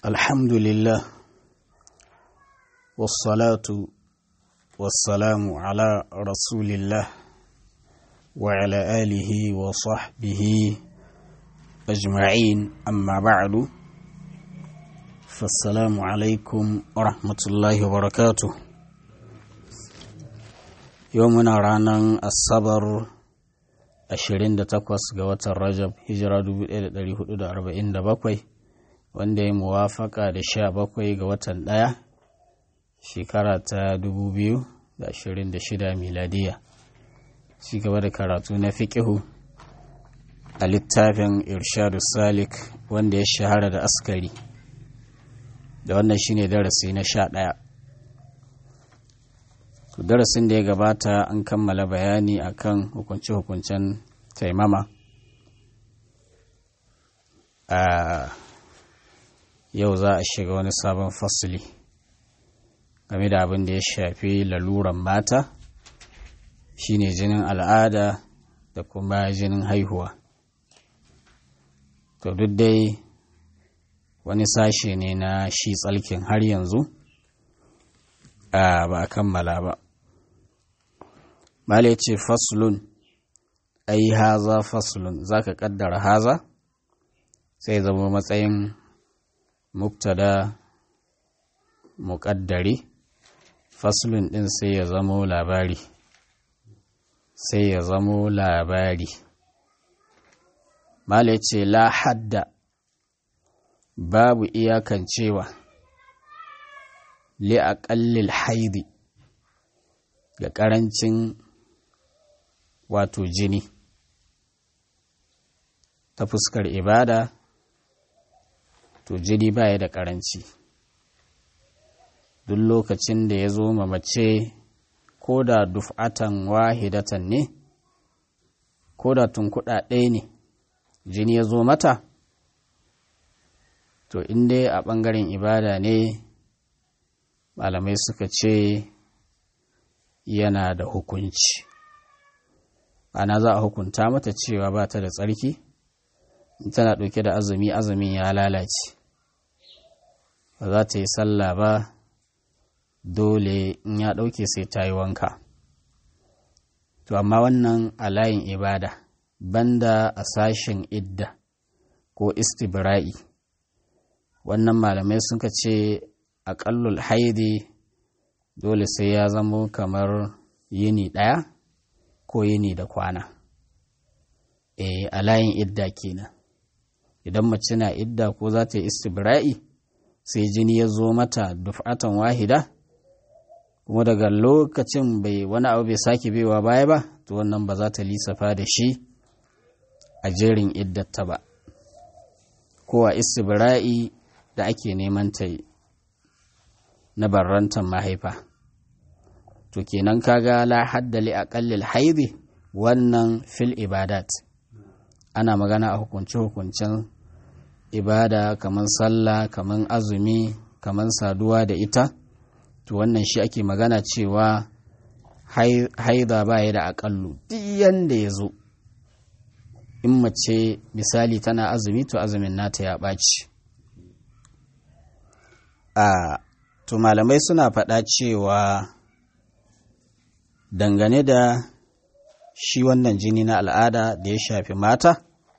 الحمد لله والصلاة والسلام على رسول الله وعلى آله وصحبه أجمعين أما بعد فالسلام عليكم ورحمة الله وبركاته يومنا رانا الصبر 28 ga watan Rajab hijira 1447 wanda ya muwafaka da 17 ga watan ɗaya shekara ta 2026 miladiya ci gaba da karatu na fiƙihu a littafin irshadu salik wanda ya shahara da askari da wannan shine darasi na sha ɗaya darasin da ya gabata an kammala bayani akan hukunce-hukuncen taimama a yau za a shiga wani sabon fasili game da abin da ya shafi laluran mata shine jinin al'ada da kuma jinin haihuwa to duk dai wani sashe ne na shi tsalkin har yanzu a ba a kammala ba Mala ce faslun, ai haza faslun, za ka ƙaddara haza, sai zama matsayin muktada muƙaddari, faslun ɗin sai ya zamo labari, sai ya zamo labari. Mala ce la hadda babu iyakan cewa li aƙallil haidi ga ƙarancin wato jini ta fuskar ibada to jini baya da ƙaranci duk lokacin da ya zo mace ko da duf'atan wahidatan ne ko da tunkuɗa ɗaya ne jini ya zo mata to in dai a ɓangaren ibada ne malamai suka ce yana da hukunci ana za a hukunta mata cewa ba ta da tsarki in tana ɗauke da azumi azumin ya lalace ba za ta yi sallah ba dole in ya ɗauke sai ta yi wanka to amma wannan a layin ibada banda a sashen idda ko istibra'i wannan malamai suka ce aƙallul haidi dole sai ya zamo kamar yini ɗaya ko yini da kwana e a layin idda kenan idan mace na idda ko za ta yi istibra'i sai jini ya zo mata duf'atan wahida kuma daga lokacin bai wani abu bai sake baiwa baya ba to wannan ba za ta lissafa da shi a jerin iddata ba ko a istibra'i da ake neman ta yi na barrantan mahaifa to kenan kaga la hadda li aqallil haidi wannan fil ibadat ana magana a hukunce hukuncen ibada kaman sallah kaman azumi kaman saduwa da ita to wannan shi ake magana cewa haida ba ya da aƙallu duk yanda ya zo in mace misali tana azumi to azumin nata ya ɓaci a to malamai suna faɗa cewa dangane da shi wannan jini na al'ada da ya shafi mata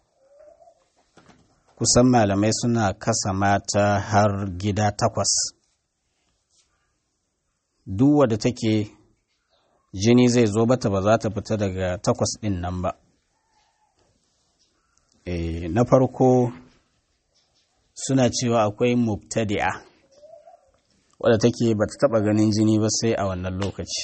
kusan malamai suna kasa mata har gida takwas duk wadda take jini zai zo bata ba za ta fita daga takwas ɗin nan ba e, na farko suna cewa akwai mubtadi'a wadda take ba ta taɓa ganin jini ba sai a wannan lokaci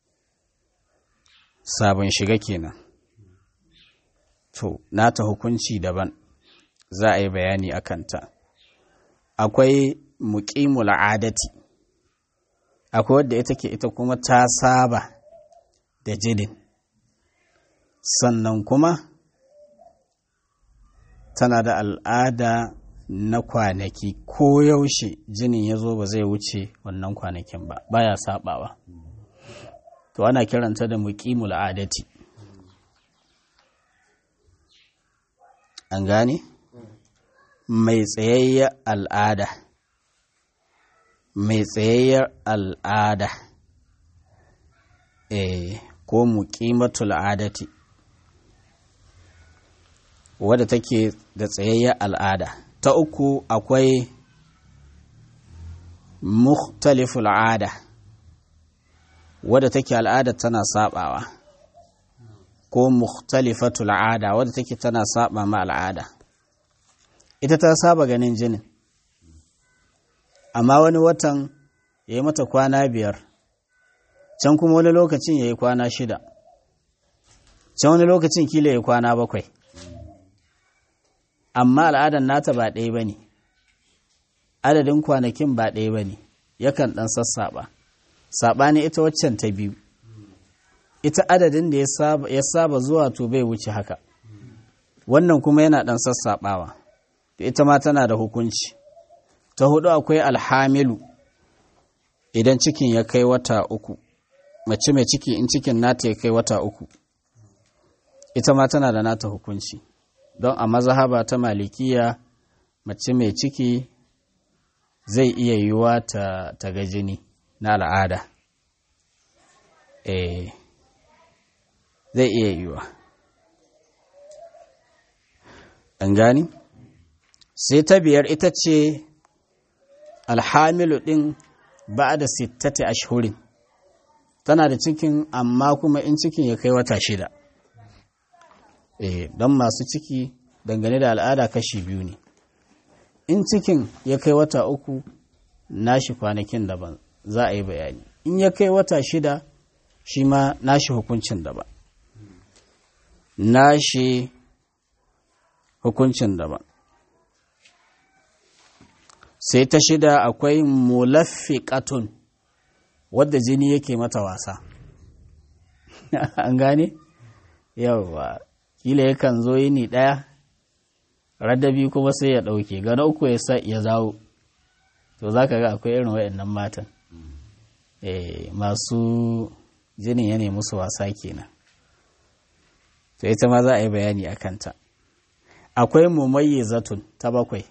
sabon shiga kenan to nata hukunci daban za a yi bayani a kanta akwai muƙimul adati akwai wadda ita ke ita kuma ta saba da jinin sannan kuma tana da al'ada na kwanaki ko yaushe jinin ya zo ba zai wuce wannan kwanakin ba baya sabawa to ana kiranta da muqimul adati an gane mai tsayayya al'ada mai tsayayyar al'ada eh ko muqimatul adati wadda take da tsayayyar al'ada ta uku akwai mukhtaliful ada wadda take al'ada tana sabawa ko mukhtalifatul ada wadda take tana saba ma al'ada ita ta saba ganin jinin amma wani watan ya yi mata kwana biyar can kuma wani lokacin ya yi kwana shida can wani lokacin kila ya yi kwana bakwai amma al'adan nata ba ɗaya ba ne adadin kwanakin ba ɗaya ba ne yakan ɗan sassaɓa saɓani ita waccan ta biyu ita adadin da ya saba zuwa to bai wuce haka wannan kuma yana ɗan sassaɓawa ita ma tana da hukunci ta hudu akwai alhamilu idan cikin ya kai wata uku mace mai ciki in cikin nata ya kai wata uku ita ma tana da nata hukunci don a mazahaba ta malikiya mace mai ciki zai iya yiwuwa ta, ta ga jini na al'ada eh zai iya yiwuwa an gani sai ta biyar ita ce alhamilu ɗin ba da sittati ashhurin tana da cikin amma kuma in cikin ya kai wata shida eh don masu ciki dangane da al'ada kashi biyu ne in cikin ya kai wata uku nashi kwanakin daban za a yi bayani in ya kai wata shida shi ma nashi hukuncin daban nashi hukuncin daban sai ta shida akwai mulaffiqatun wadda jini yake mata wasa an gane yawwa kila yakan zo yini ɗaya radabi kuma sai ya ɗauke gana uku ya sa ya zawo to za ka ga akwai irin waɗannan matan masu jinin ya nemi su wasa kenan to ita ma za a yi bayani a kanta akwai mumayyizatun ta bakwai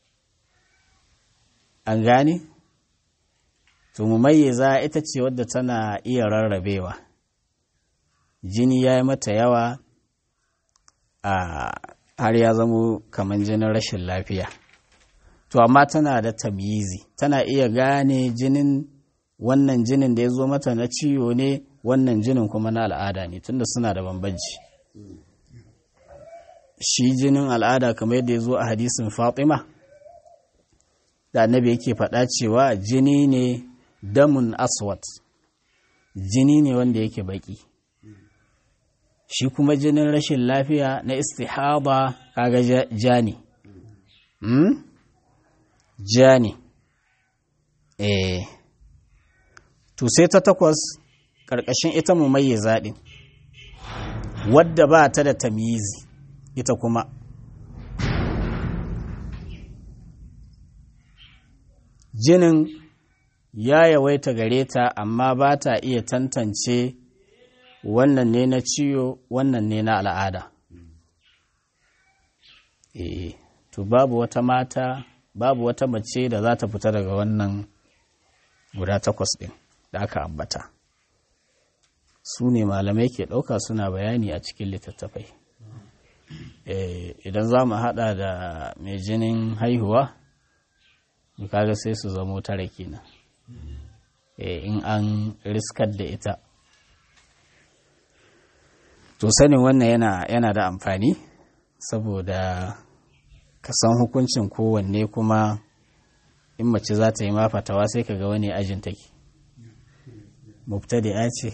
an gane to mumayyiza ita ce wadda tana iya rarrabewa jini ya yi mata yawa a har ya zamo kamar jinin rashin lafiya to amma tana da tamyizi tana iya gane jinin wannan jinin da ya zo mata na ciwo ne wannan jinin kuma na al'ada ne tunda suna da bambanci shi jinin al'ada kamar yadda ya zo a hadisin fatima da annabi yake faɗa cewa jini ne damun aswat jini ne wanda yake baki shi kuma jinin rashin lafiya na istihaba kaga ja ne hmm? ja ne eh to sai ta takwas ƙarƙashin ita mu mai zaɗin wadda ba ta da tamyizi ita kuma jinin ya yawaita gare ta amma ba ta iya tantance wannan ne na ciwo wannan ne na al'ada eh to babu wata mata babu wata mace da za ta fita daga wannan guda takwas ɗin da aka ambata su ne malamai ke ɗauka suna bayani a cikin littattafai idan za mu haɗa da mai jinin haihuwa kaga sai su zamo tara kenan in an riskar da ita to sanin wannan yana, yana da amfani saboda ka san hukuncin kowanne kuma in mace za ta yi mafatawa sai ka ga wani ajin take mubtadi'a ce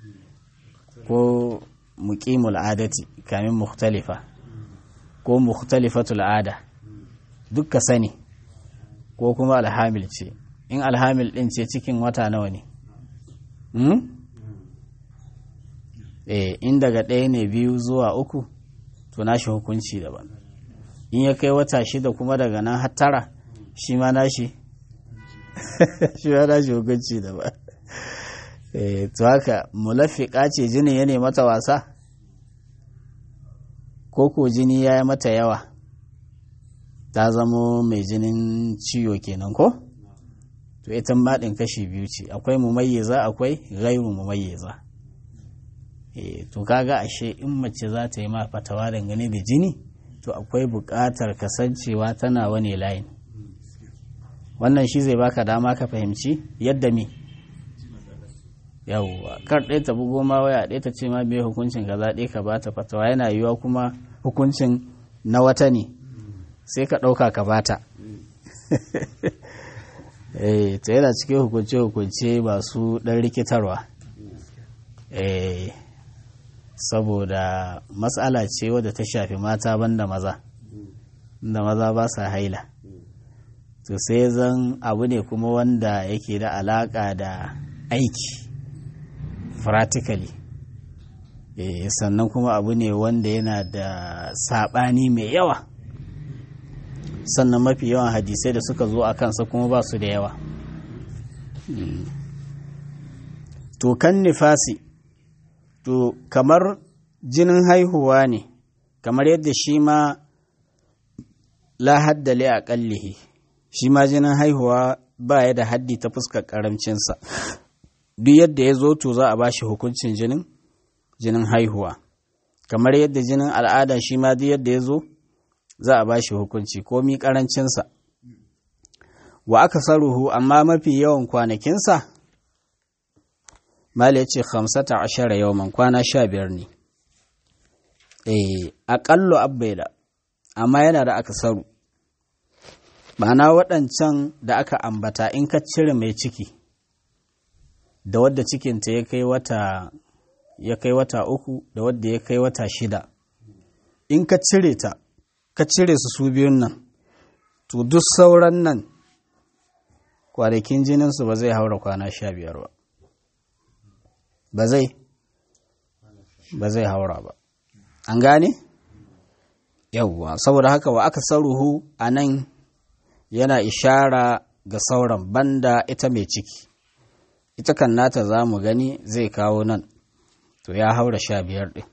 ko muqimul adati kamin mukhtalifa ko mukhtalifatul ada duk ka sani ko kuma alhamil ce in alhamil din ce cikin wata nawa ne hmm? eh in daga ɗaya ne biyu zuwa uku to nashi hukunci daban in ya kai wata shida kuma daga nan har tara shi ma nashi shi ma nashi hukunci daban eh to haka mulafiqa ce jinin ya ne mata wasa ko ko jini ya yi mata yawa ta zamo mai jinin ciwo kenan ko to ita maɗin kashi biyu ce akwai mumayyiza akwai gairu mumayyiza e, to kaga ashe in mace za ta yi ma fatawa dangane da jini to akwai buƙatar kasancewa tana wani layin wannan shi zai baka dama ka fahimci yadda mi yawwa kar ɗaya ta bugo ma waya ɗaya ta ce ma me hukuncin kaza ɗaya ka bata fatawa yana yiwuwa kuma hukuncin na wata ne sai ka ɗauka ka bata eh ta yana cikin hukunce-hukunce masu ɗan rikitarwa eh saboda matsala ce wadda ta shafi mata banda maza da maza ba sa haila to sai zan abu ne kuma wanda yake da alaka da aiki practically eh sannan kuma abu ne wanda yana da saɓani mai yawa sannan mafi yawan hadisai da suka zo a kansa kuma ba su da yawa to kan nifasi to kamar jinin haihuwa ne kamar yadda shi ma la haddale a kallihi shi ma jinin haihuwa ba ya da haddi ta fuskar karamcinsa duk yadda ya zo to za a ba shi hukuncin jinin jinin haihuwa kamar yadda jinin al'ada shi ma duk yadda ya zo za a ba shi hukunci komi karancinsa wa aka saruhu amma mafi yawan kwanakinsa mala ya ce hamsata ashara yawman kwana sha biyar ne eh aƙallo abbaida amma yana da aka saru na waɗancan da aka ambata in ka cire mai ciki da wadda cikinta ya kai wata ya kai wata uku da wadda ya kai wata shida in ka cire ta ka cire su su biyun nan to duk sauran nan kwanakin jininsu ba zai haura kwana sha biyar ba ba zai ba zai haura ba an gane yawwa saboda haka wa aka saruhu a nan yana ishara ga sauran banda ita mai ciki ita kan nata za mu gani zai kawo nan to ya haura sha biyar ɗin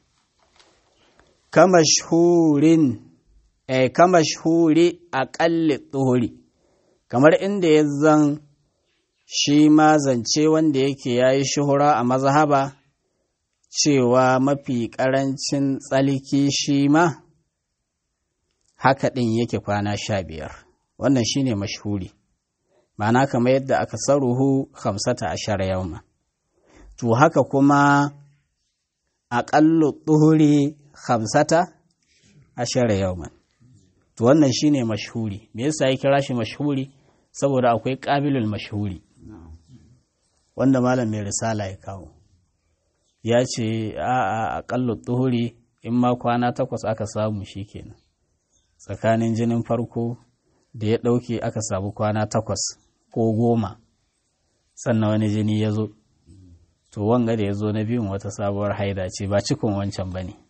kamashhurin eh kamashhuri aƙalli tsohuri kamar inda ya zan shi ma zance wanda yake ya yi shuhura a mazhaba cewa mafi ƙarancin tsalki shi ma haka ɗin yake kwana sha biyar wannan shi ne mashhuri ma'ana kamar yadda aka saruhu hamsata ashara yauma to haka kuma aƙallu tsuhuri hamsata ashara yauman to wannan shi ne mashhuri me yasa ya kira shi mashhuri saboda akwai ƙabilul mashhuri wanda malam mai risala ya kawo ya ce a aƙallu tsuhuri in ma kwana takwas aka samu shi kenan tsakanin jinin farko da ya ɗauke aka samu kwana takwas ko goma sannan wani jini ya zo to wanga da ya zo na biyun wata sabuwar haida ce ba cikon wancan ba ne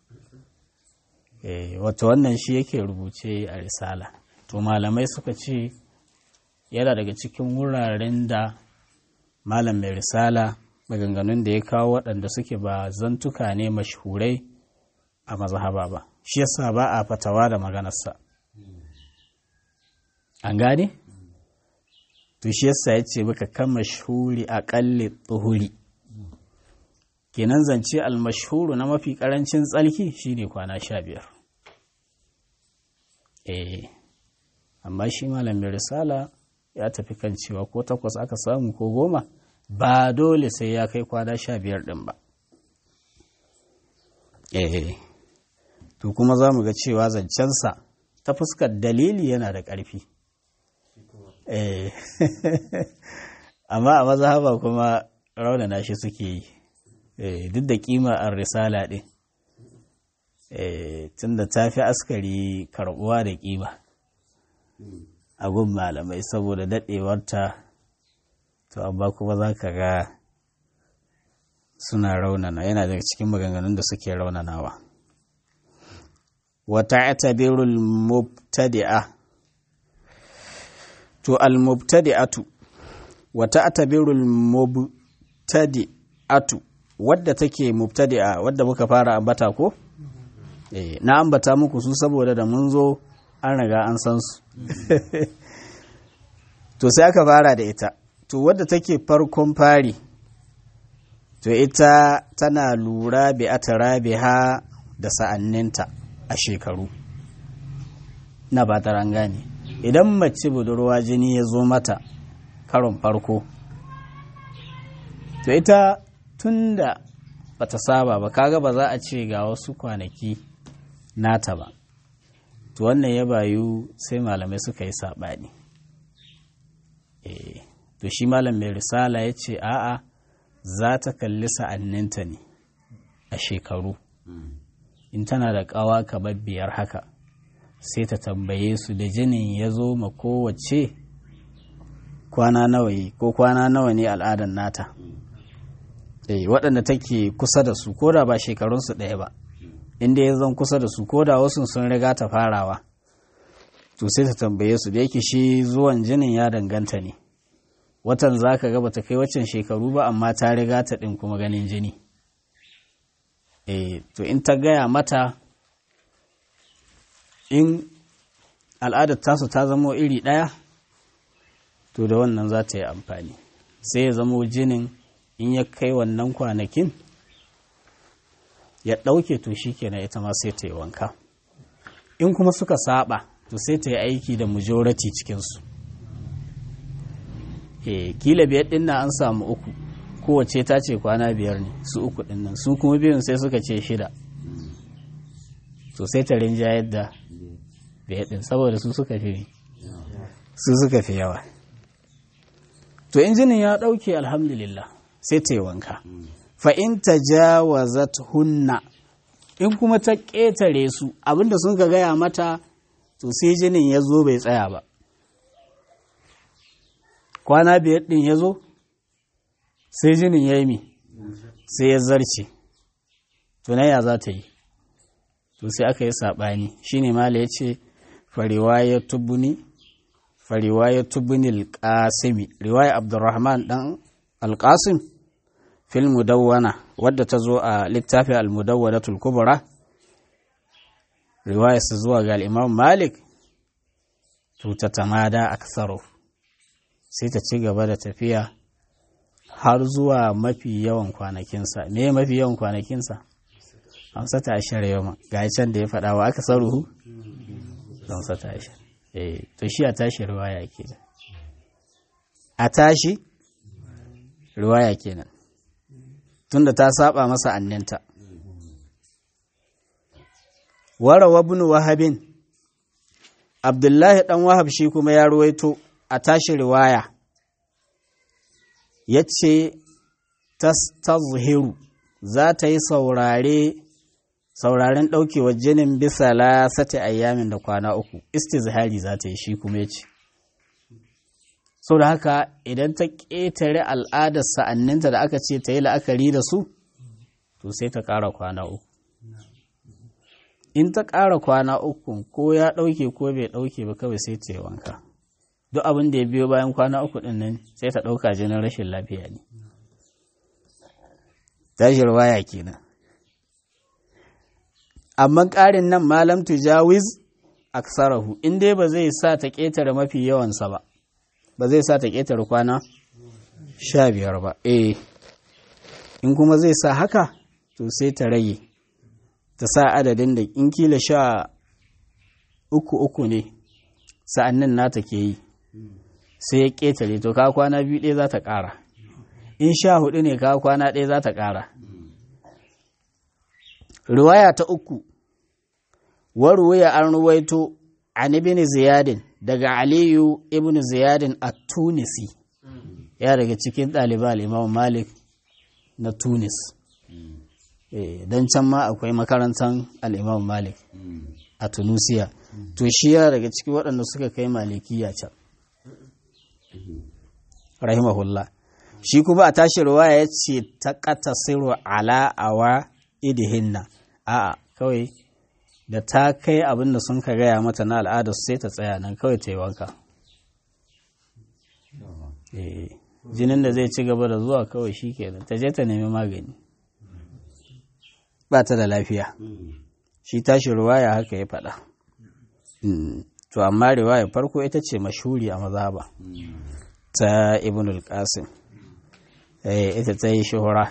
wata wannan shi yake rubuce a risala to malamai suka ce yana daga cikin wuraren da malam mai risala maganganun da ya kawo waɗanda suke ba zantuka ne mashhurai a mazhaba ba shi yasa ba a fatawa da maganarsa an gane to shi yasa ya ce baka kan mashhuri a ƙalli tsuhuri kenan zance almashhuru na mafi ƙarancin tsalki shine kwana sha biyar eh amma shi malamin risala ya tafi kan cewa ko takwas aka samu ko goma ba dole sai ya kai kwana sha biyar ɗin ba eh to kuma za mu ga cewa zancensa ta fuskar dalili yana da ƙarfi eh amma a mazhaba kuma raunana shi suke yi duk da kima a risala ɗin tunda ta fi askari karɓuwa da kima a gun malamai saboda daɗewarta to amma kuma za ka ga suna raunana yana daga cikin maganganun da suke raunanawa wata atabirul mubtadi'a to al-mubtadi'atu wata atabirul mubtadi'atu wadda take mubtadi'a wadda muka fara ambata ko eh na ambata muku su saboda da mun zo an riga an san su to sai aka fara da ita to to wadda take farkon fari to ita tana lura bi atarabiha da sa'anninta a shekaru na ba ta gane idan mace budurwa jini ya zo mata karon farko to ita tun da bata saba ba kaga ba za a ce ga wasu kwanaki nata ba to wannan ya bayu sai malamai suka yi saɓani to shi malam mai risala ya ce a'a za ta kalli sa'anninta ne a shekaru in tana da ƙawa kamar biyar haka sai ta tambaye su da jinin ya zo ma kowace kwana nawa yi ko kwana nawa ne al'adar nata eh waɗanda take kusa da su ko da ba shekarunsu ɗaya ba inda ya zan kusa da su ko da wasu sun riga ta farawa to sai ta tambaye su da yake shi zuwan jinin ya danganta ne watan za ka ga bata kai waccan shekaru ba amma ta riga ta ɗin kuma ganin jini eh to in ta gaya mata in al'adar tasu ta zamo iri ɗaya to da wannan za ta yi amfani sai ya zamo jinin in ya kai wannan kwanakin ya ɗauke to shi kenan ita ma sai ta yi wanka in kuma suka saba to sai ta yi aiki da majority cikinsu e kila biyar ɗin an samu uku kowace ta ce kwana biyar ne su uku ɗin nan su kuma biyun sai suka ce shida to sai ta rinjayar da biyar ɗin saboda su suka fi su suka fi yawa to injinin ya ɗauke alhamdulillah sai ta yi wanka fa'in ta jawazat hunna in kuma ta ƙetare su abinda sun ka gaya mata to sai jinin ya zo bai tsaya ba kwana biyar ɗin ya zo sai jinin ya yi mi sai ya zarce tunaya za ta yi to sai aka yi saɓani shi ne mala ya ce fariwaya tubuni fariwaya tubuni alƙasimi riwaya abdurrahman ɗan alƙasim fil mudawwana wadda ta zo a littafin al-mudawwanatul kubra riwaya su zuwa ga al-imam malik to ta tamada aksaru sai ta ci gaba da tafiya har zuwa mafi yawan kwanakinsa me mafi yawan kwanakinsa hamsa ta ashar yau ga can da ya faɗa wa aka saruhu hamsa ta ashar eh to shi a tashi riwaya kenan a tashi riwaya kenan tunda ta saba masa anninta warawa ibn wahabin abdullahi dan wahab shi kuma ya ruwaito a tashi riwaya yace tastazhiru za ta yi saurare sauraren ɗaukewar jinin bisa lasati ayyamin da kwana uku istizhari za ta yi shi kuma ya ce sau da haka idan ta ƙetare al'adar sa'anninta da aka ce ta yi la'akari da su to sai ta ƙara kwana uku in ta ƙara kwana uku ko ya ɗauke ko bai ɗauke ba kawai sai ta yi wanka duk abin da ya biyo bayan kwana uku ɗin nan sai ta ɗauka jinin rashin lafiya ne tashir waya kenan amma ƙarin nan malam tujawiz aksarahu in dai ba zai sa ta ƙetare mafi yawansa ba ba zai sa ta ƙetare kwana sha biyar ba eh in kuma zai sa haka to sai ta rage ta sa adadin da in kila sha uku uku ne sa'annin nata ke yi sai ya ƙetare to ka kwana biyu ɗaya za ta ƙara in sha hudu ne ka kwana ɗaya za ta ƙara riwaya ta uku waruwaya an ruwaito an ibn ziyadin daga aliyu ibn ziyadin a tunisi ya daga cikin ɗaliban imam malik na tunis don can ma akwai makarantar al'imam malik a tunisia to shi ya daga cikin waɗanda suka kai malikiya can rahimahullah shi kuma a tashi ruwaya ya ce ta ƙata siru ala awa idihinna a'a kawai da ta kai abin da sun ka gaya mata na al'ada sai ta tsaya nan kawai ta yi wanka jinin da zai ci gaba da zuwa kawai shi kenan ta je ta nemi magani ba ta da lafiya shi tashi ruwaya haka ya faɗa to amma riwaya farko ita ce mashuri a mazaba ta ibn al-qasim ita ta yi shuhura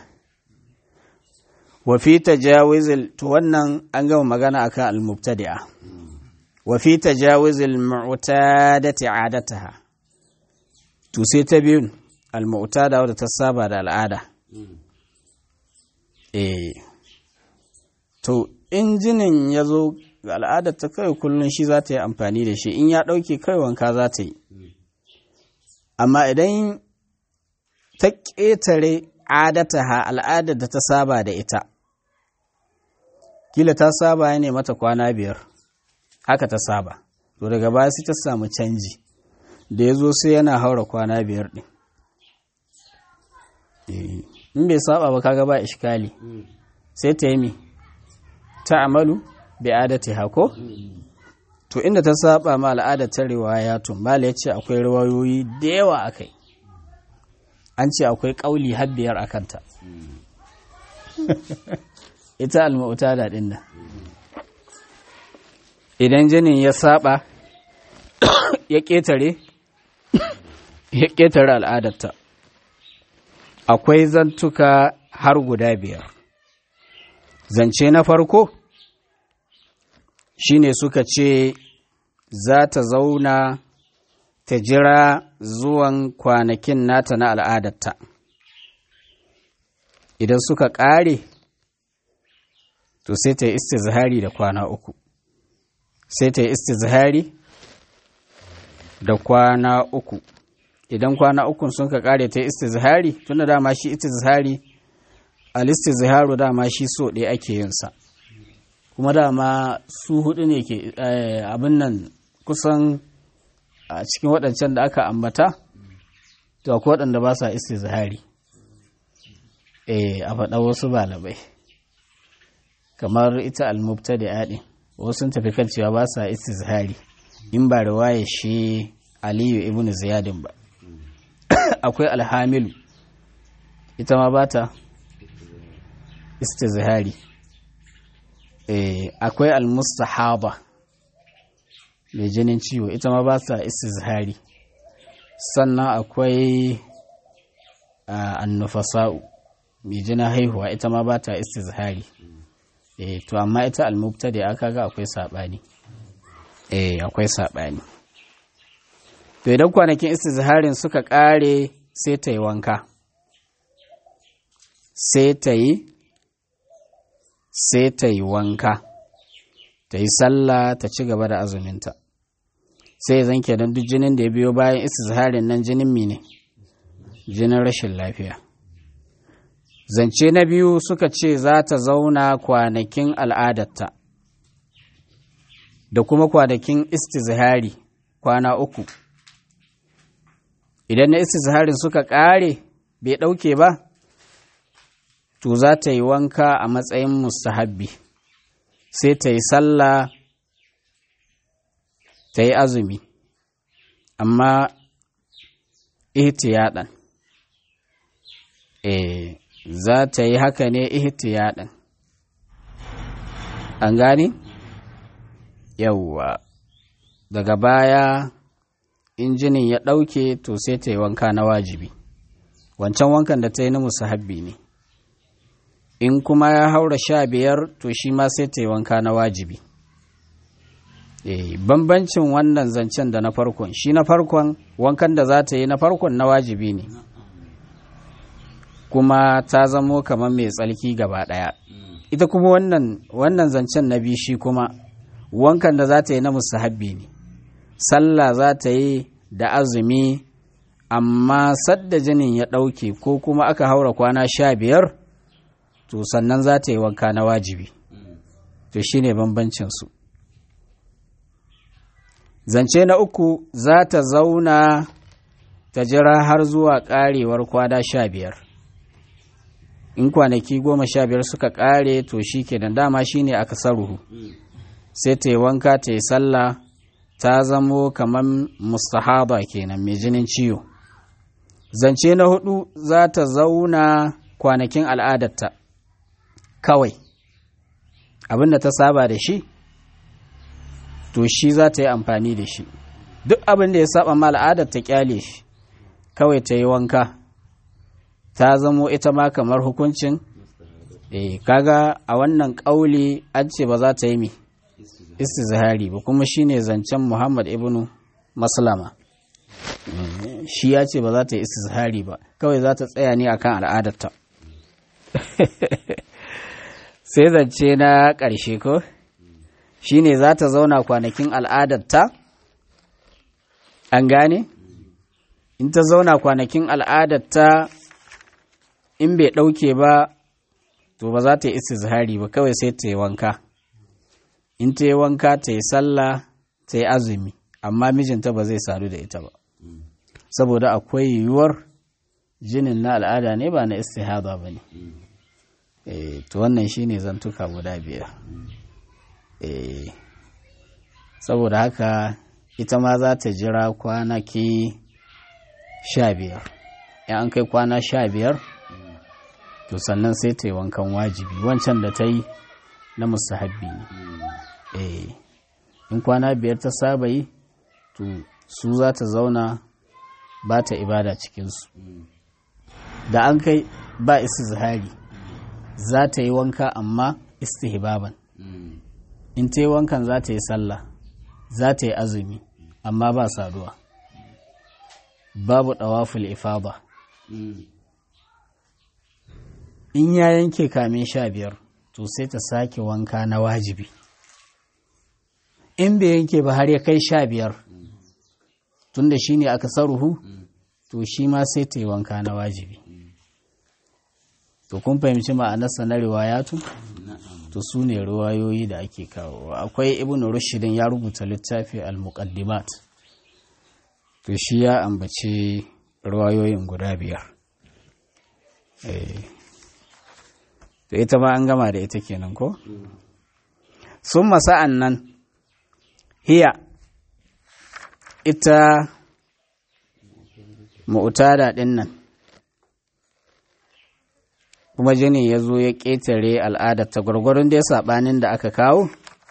wa fi tajawizil to wannan an gama magana akan al-mubtadi'a wa fi tajawizil mu'tadati 'adataha to sai ta biyun al-mu'tada wadda ta saba da al'ada eh to injinin ya zo ga al'adar ta kai kullum shi za ta yi amfani da shi in ya ɗauke kai wanka za ta yi amma idan ta ƙetare adataha al'adar da ta saba da ita kila ta saba ne mata kwana biyar haka ta saba to daga baya sai ta samu canji da ya zo sai yana haura kwana biyar ɗin in bai saba ba kaga ba ishkali sai ta yi mi ta amalu bi adati hako to inda ta saba ma al'adar ta riwaya tun mala ya ce akwai riwayoyi da yawa akai an ce akwai kauli har biyar a kanta ita al-mu'tada din nan idan jinin ya saba ya ketare ya ketare al'adarta akwai zantuka har guda biyar zance na farko shine suka ce za ta zauna ta jira zuwan kwanakin nata na al'adarta idan suka ƙare to sai ta yi istizhari da kwana uku sai ta yi istizhari da kwana uku idan kwana ukun sun ka ƙare ta yi istizhari tun da dama shi istizhari al-istizharu dama shi so ɗaya ake yinsa kuma dama su hudu ne ke abin nan kusan a cikin waɗancan da aka ambata to akwai waɗanda ba sa istizhari eh a faɗa wasu balabai kamar ita almubta da yaɗin wasu sun tafi kan cewa ba sa istizhari in ba riwaya shi aliyu ibn ziyadin ba akwai alhamilu ita ma ba ta istizhari akwai almustahaba mai jinin ciwo ita ma ba sa istizhari sannan akwai annufasa'u mai jinin haihuwa ita ma ba ta istizhari to amma ita almubta da aka ga akwai saɓani akwai saɓani to idan kwanakin istizharin suka ƙare sai ta yi wanka sai ta yi sai ta yi wanka ta yi sallah ta ci gaba da azuminta sai zan kenan duk jinin da ya biyo bayan istizharin nan jinin mine jinin rashin lafiya zance na biyu suka ce za ta zauna kwanakin al'adarta da kuma kwanakin istizhari kwana uku idan na istizharin suka ƙare bai ɗauke ba to za ta yi wanka a matsayin mustahabbi sai ta yi sallah ta yi azumi amma ihtiyadan eh za ta yi haka ne ihtiyadan an gani yawwa daga baya injinin ya ɗauke to sai ta yi wanka na wajibi wancan wankan da ta yi na musahabbi ne in kuma ya haura sha biyar to shi ma sai ta yi wanka na wajibi e, bambancin wannan zancen da na farkon shi na farkon wankan da za ta yi na farkon na wajibi ne kuma ta zamo kamar mai tsalki gaba ɗaya ita kuma wannan, wannan zancen na biyu shi kuma wankan da za ta yi na musahabbi ne sallah za ta yi da azumi amma sadda jinin ya ɗauke ko kuma aka haura kwana sha biyar to sannan za ta yi wanka na wajibi to shi ne bambancinsu zance na uku za ta zauna ta jira har zuwa ƙarewar kwana sha biyar in kwanaki goma sha biyar suka ƙare to shi kenan dama shi ne aka saruhu sai ta yi wanka ta yi sallah ta zamo kamar mustahaba kenan mai jinin ciwo zance na hudu za ta zauna kwanakin al'adarta kawai abin da ta saba da shi to shi za ta yi amfani da shi duk abin da ya saba ma al'adar ta kyale shi kawai ta yi wanka ta zamo ita ma kamar hukuncin eh kaga a wannan ƙauli an ce ba za ta yi mi istizhari ba kuma shine zancen Muhammad ibnu Maslama shi ya ce ba za ta yi istizhari ba kawai za ta tsaya ne akan al'adarta sai zance na ƙarshe ko shine za ta zauna kwanakin al'adarta an gane in ta zauna kwanakin al'adarta in bai ɗauke ba to ba za ta yi istizhari ba kawai sai ta yi wanka in ta yi wanka ta yi sallah ta yi azumi amma mijinta ba zai sadu da ita ba saboda akwai yiwuwar jinin na al'ada ne ba na istihada ba ne to wannan shine zantuka guda biyar saboda haka ita ma za ta jira kwanaki sha biyar in an kai kwana sha biyar to sannan sai ta yi wankan wajibi wancan da ta yi na musahabbi ne in kwana biyar ta saba yi to su za ta zauna ba ta ibada cikinsu da an kai ba zahari za ta yi wanka amma istihbaban in ta yi wankan za ta yi sallah za ta yi azumi amma ba saduwa babu ɗawaful ifada in ya yanke kamin sha biyar to sai ta sake wanka na wajibi in bai yanke ba har ya kai sha biyar tunda shi ne aka saruhu to shi ma sai ta yi wanka na wajibi to kun fahimci ma'anarsa na riwayatu to su ne riwayoyi da ake kawo akwai ibn rushidin ya rubuta littafi al-muqaddimat to shi ya ambaci riwayoyin guda biyar to ita ma an gama da ita kenan ko sun masa'an nan hiya ita mu'tada ɗin nan kuma jini ya zo ya ƙetare al'adar ta gwargwaron dai saɓanin da aka kawo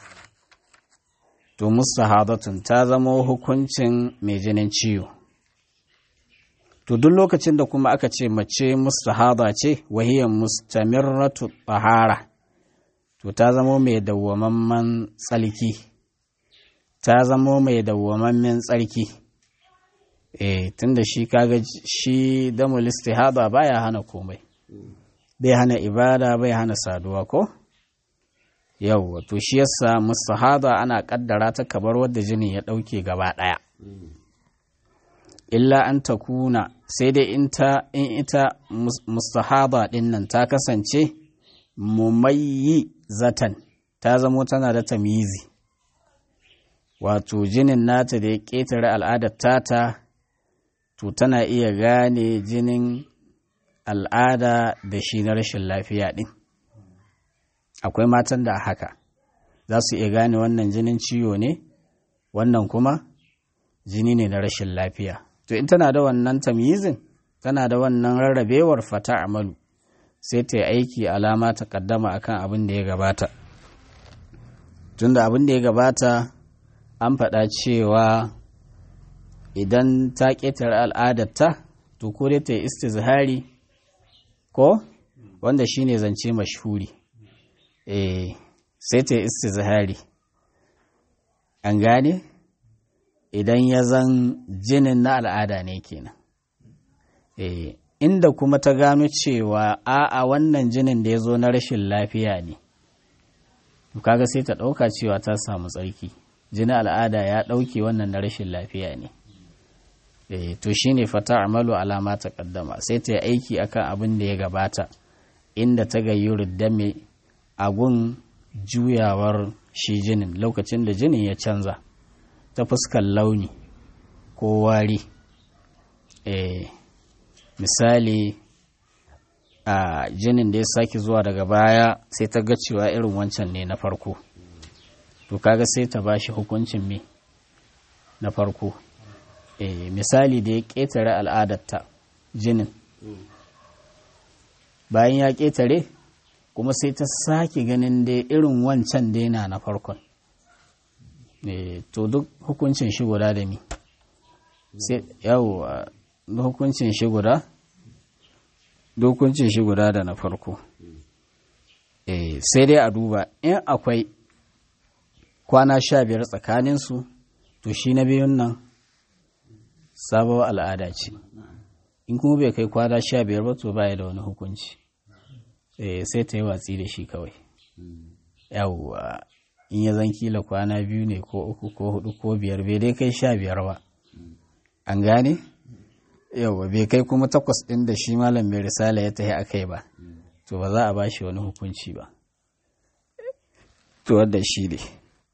to mustahadatun ta zama hukuncin mai jinin ciwo to duk lokacin da kuma aka ce mace mustahada ce wahiyar mustamirratu tahara to ta zama mai dawwamamman tsalki ta zama mai dawwamammen tsarki eh tunda shi kaga shi damul istihada baya hana komai bai hana ibada bai hana saduwa ko yawwa to shi yasa mustahada ana kaddara ta kabar wadda jini ya dauke gaba daya illa an ta kuna sai dai in in ita mustahada din nan ta kasance mumayyi zatan ta zamo tana da tamizi wato jinin nata da ya ƙetare al'adar tata to tana iya gane jinin al'ada da shi na rashin lafiya ɗin akwai matan da haka za su iya gane wannan jinin ciwo ne wannan kuma jini ne na rashin lafiya to in tana da wannan tamyizin tana da wannan rarrabewar fata amalu sai ta yi aiki alama ta kaddama akan abin da ya gabata tunda abin da ya gabata an faɗa cewa idan ta ƙetare al'adarta to ko dai ta yi istizhari ko wanda shine zance mashhuri eh sai ta yi istizhari an gane idan ya zan jinin na al'ada ne kenan eh inda kuma ta gano cewa a'a wannan jinin da ya zo na rashin lafiya ne kaga sai ta ɗauka cewa ta samu tsarki jinin al'ada ya ɗauke wannan na rashin lafiya ne e, to shine fata amalu alama ta kaddama sai ta yi aiki akan abin da ya gabata inda ta gayyuru dame agun juyawar shi jinin lokacin da jinin ya canza ta fuskar launi ko wari e, misali a jinin da ya sake zuwa daga baya sai ta ga cewa irin wancan ne na farko to kaga sai ta bashi hukuncin me na farko e, misali da ya ƙetare al'adarta jinin bayan ya ƙetare kuma sai ta sake ganin da irin wancan daina na farkon e, to duk hukuncin shi guda da mi sai yawo hukuncin shi guda hukuncin shi guda da na farko eh sai dai a duba in akwai kwana sha biyar tsakaninsu to shi na biyun nan sabuwar al'ada ce in kuma bai kai kwana sha biyar ba to baya da wani hukunci sai ta yi watsi da shi kawai yawwa in ya zan kila kwana biyu ne ko uku ko hudu ko biyar bai dai kai sha biyar ba an gane yawwa bai kai kuma takwas ɗin da shi malam mai risala ya tafi a kai ba to ba za a ba shi wani hukunci ba to wadda shi ne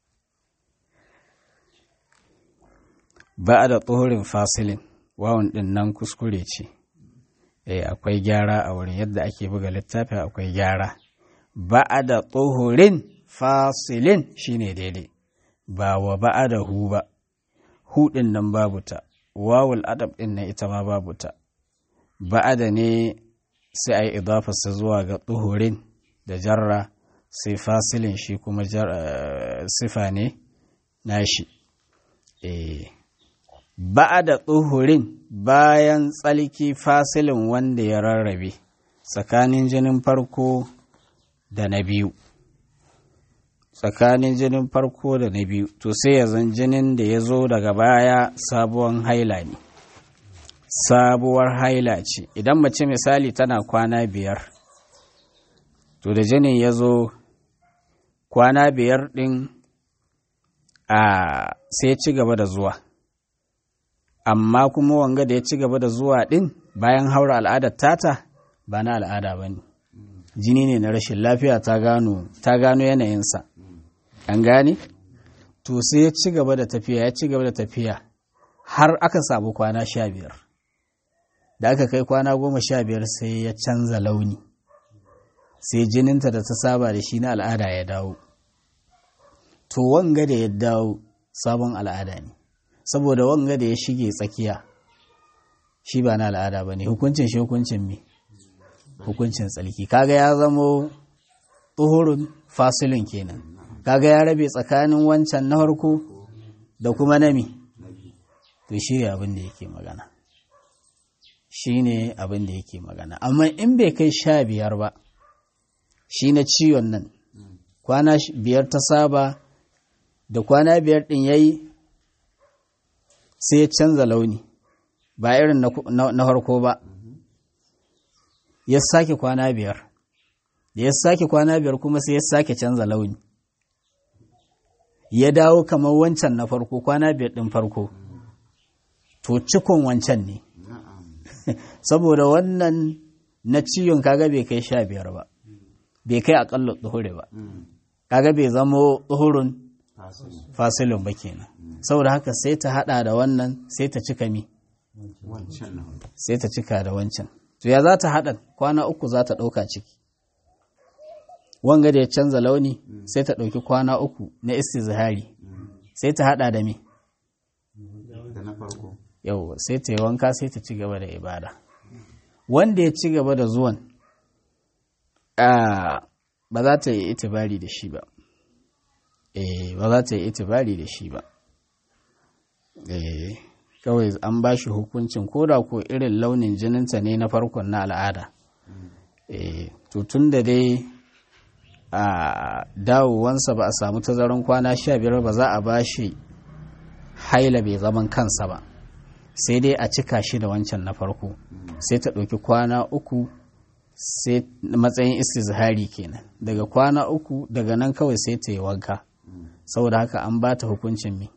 ba da tsohorin fasilin wawan ɗin nan kuskure ce eh akwai gyara a wurin yadda ake buga littafi akwai gyara ba da tsohorin fasilin shine daidai ba wa ba da hu ba hu ɗin nan babu ta wawul adab ɗin nan ita ma babu ta ba da ne sai a yi idafarsa zuwa ga tsohorin da jarra sai fasilin shi kuma sifa ne nashi eh ba'a da tsohurin bayan tsalki fasilin wanda ya rarrabe tsakanin jinin farko da na biyu tsakanin jinin farko da na biyu to sai ya zan jinin da ya zo daga baya sabuwar haila ne sabuwar haila ce idan mace misali tana kwana biyar to da jinin ya zo kwana biyar ɗin a sai ci gaba da zuwa amma kuma wanga da ya ci gaba da zuwa ɗin bayan haura al'adar tata ba na al'ada ba ne jini ne na rashin lafiya ta gano ta gano yanayinsa an gane to sai ya ci gaba da tafiya ya ci gaba da tafiya har aka samu kwana sha biyar da aka kai kwana goma sha biyar sai ya canza launi sai jininta da ta saba da shi na al'ada ya dawo to wanga da ya dawo sabon al'ada ne saboda wanga da ya shige tsakiya shi ba na al'ada ba ne hukuncin shi hukuncin me hukuncin tsalki kaga ya zamo tsohurun fasilin kenan kaga ya rabe tsakanin wancan na harko da kuma nami to shi ne abin da yake magana shi ne abin da yake magana amma in bai kai sha biyar ba shi na ciwon nan kwana biyar ta saba da kwana biyar ɗin ya yi sai ya canza launi ba irin na harko ba ya sake kwana biyar da ya sake kwana biyar kuma sai ya sake canza launi ya dawo kamar wancan na farko kwana biyar ɗin farko to cikon wancan ne saboda wannan na ciwon kaga bai kai sha biyar ba bai kai akalla tsuhure ba kaga bai zamo tsuhurun fasilin ba kenan saboda haka sai ta hada da wannan sai ta cika mi sai ta cika da wancan to ya za ta hada kwana uku za ta dauka ciki wanga da ya canza launi sai ta dauki kwana uku na istizhari sai ta hada da mi yau sai ta yi wanka sai ta ci gaba da ibada wanda ya ci gaba da zuwan ba za ta yi itibari da shi ba eh ba za ta yi itibari da shi ba eh kawai an ba shi hukuncin koda ko irin launin jininta ne na farkon na al'ada eh to tun da dai a dawowansa ba a samu tazaran kwana sha biyar ba za a ba shi haila bai zaman kansa ba sai dai a cika shi da wancan na farko sai ta ɗauki kwana uku sai matsayin istizhari kenan daga kwana uku daga nan kawai sai ta yi wanka saboda haka an ba ta hukuncin mi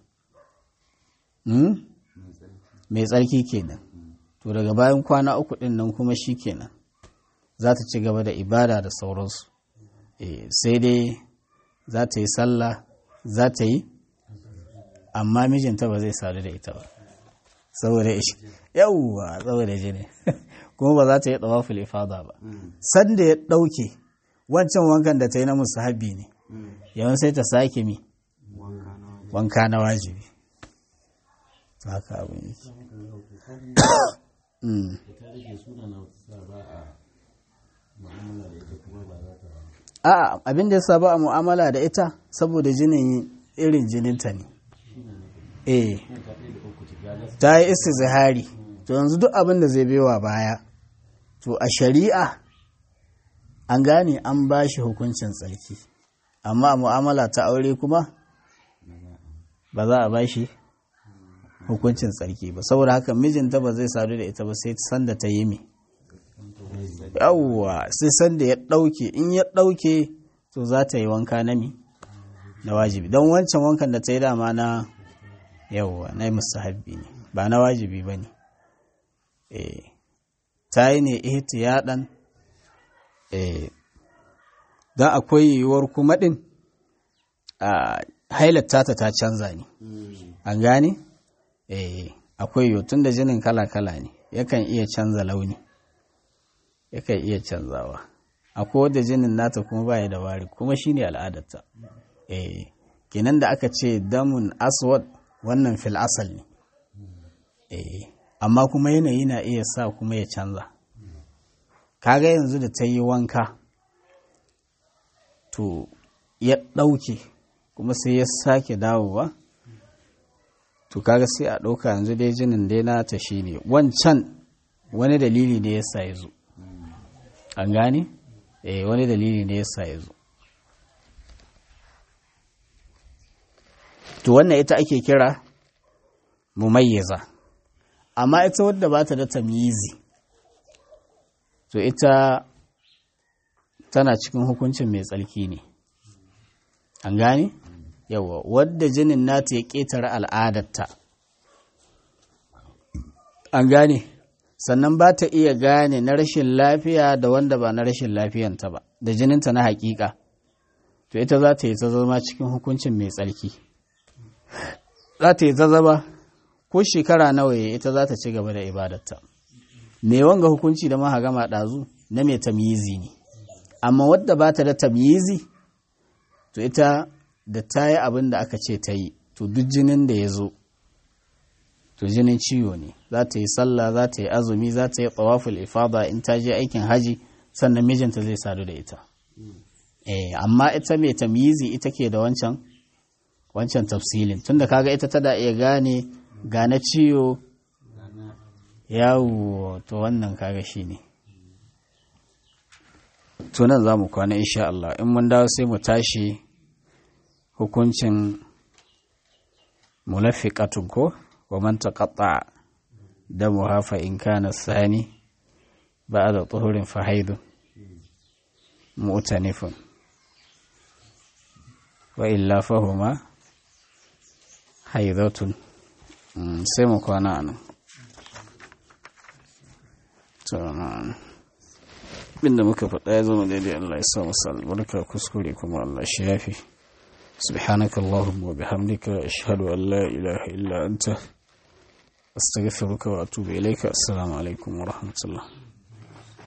mai tsarki kenan to daga bayan kwana uku ɗin nan kuma shi kenan za ta ci gaba da ibada da sauransu sai dai za ta yi sallah za ta yi amma mijinta ba zai sadu da ita ba saboda ishi yawwa saboda jini kuma ba za ta yi tsawaful ifada ba sanda ya ɗauke wancan wankan da ta yi na musahabi ne yawan sai ta sake mi wanka na wajibi haka abin yake a abin da ya ba a mu'amala da ita saboda jinin irin jininta ne eh ta yi istizhari to yanzu duk abin da zai bewa baya to a shari'a an gane an ba shi hukuncin tsarki amma a mu'amala ta aure kuma ba za a ba shi hukuncin tsarki ba saboda haka mijinta ba zai sadu da ita ba sai sanda ta yi mi yawwa sai sanda ya ɗauke in ya ɗauke to za ta yi wanka na mi na wajibi don wancan wankan da ta yi dama na yawwa na musahabbi ne ba na wajibi ba ne ta yi ne ihtiyadan don akwai yiwuwar kuma ɗin a hailatta ta ta canza ne an gane akwai yiwu tun da jinin kala-kala ne yakan iya canza launi yakan iya canzawa akwai wadda jinin nata kuma baya da wari kuma shine al'adarta kenan da aka ce damun aswad wannan fil asal ne amma kuma yanayi na iya sa kuma ya canza kaga yanzu da ta yi wanka to ya ɗauke kuma sai ya sake dawowa to kaga sai a ɗauka yanzu dai jinin dai nata shi ne wancan wani dalili ne ya sa ya zo an gane? eh wani dalili ne ya sa ya zo to wannan ita ake kira mumayyaza amma ita wadda ba ta da tamyizi to ita tana cikin hukuncin mai tsarki ne an gane yawa wadda jinin nata ya ƙetare al'adarta an gane sannan ba ta iya gane na rashin lafiya da wanda ba na rashin lafiyanta ba da jininta na hakika to ita za ta yi ta zama cikin hukuncin mai tsarki za ta yi ta zama ko shekara nawa ya ita za ta ci gaba da ibadarta me wanga hukunci da maha gama ɗazu na mai tamyizi ne amma wadda ba ta da tamyizi to ita da ta yi abin da aka ce ta yi to duk jinin da ya zo to jinin ciwo ne za ta yi sallah za ta yi azumi za ta yi tsawaful ifada in ta je aikin haji sannan mijinta zai sadu da ita eh amma ita mai tamyizi ita ke da wancan wancan tafsilin tunda kaga ita tada iya gane gane ciwo yawo to wannan kaga shine to nan za mu kwana insha Allah in mun dawo sai mu tashi hukuncin mulafiqatun ko wa man taqatta damuha fa in kana sani ba'da tuhurin fa haidun mu'tanifun wa illa fahuma haidatun sai mu kwana nan abinda muka faɗa ya zama daidai Allah ya sa masa albarka kuskure kuma Allah shi yafi سبحانك اللهم وبحمدك أشهد أن لا إله إلا أنت أستغفرك وأتوب إليك السلام عليكم ورحمة الله